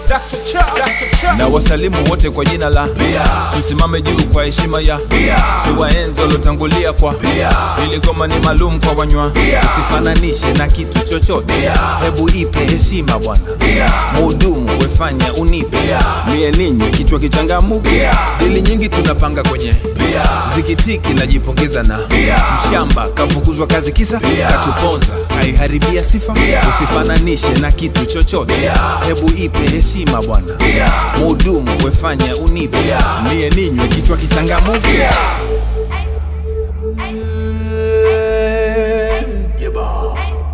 na wasalimu wote kwa jina la tusimame juu kwa heshima ya tuwaenzi waliotangulia kwa ili goma ni maalum kwa wanywa usifananishe na kitu chochote hebu ipe heshima bwana muhudumu wefanya unipe mie ninywe kichwa kichangamuke dili nyingi tunapanga kwenye zikitiki najipongeza na mshamba kafukuzwa kazi kisa katuponza kaiharibia sifa usifananishe na kitu chochote hebu ipe heshima bwana muhudumu wefanya unipe mie ninywe kichwa kichangamuke Yeba.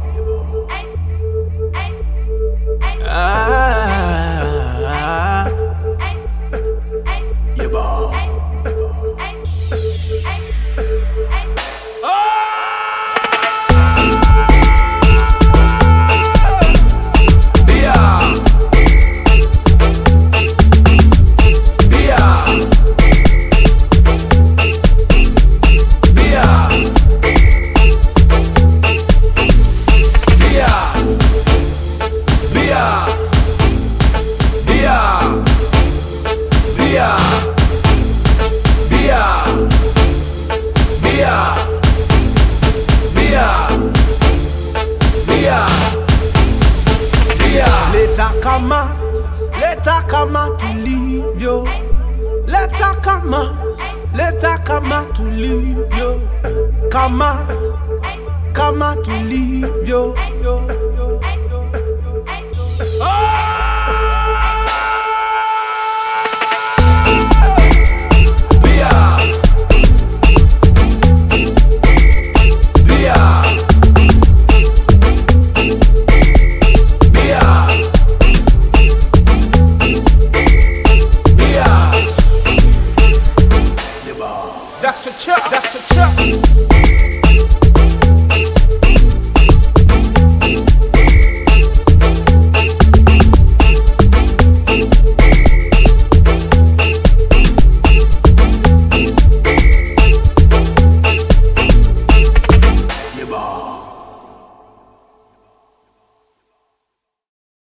Ah. Yeba. leta kama leta kama tulivyo leta kama leta kama tulivyo kama kama tulivyo yo, yo, yo, yo. That's a chop. That's a chop.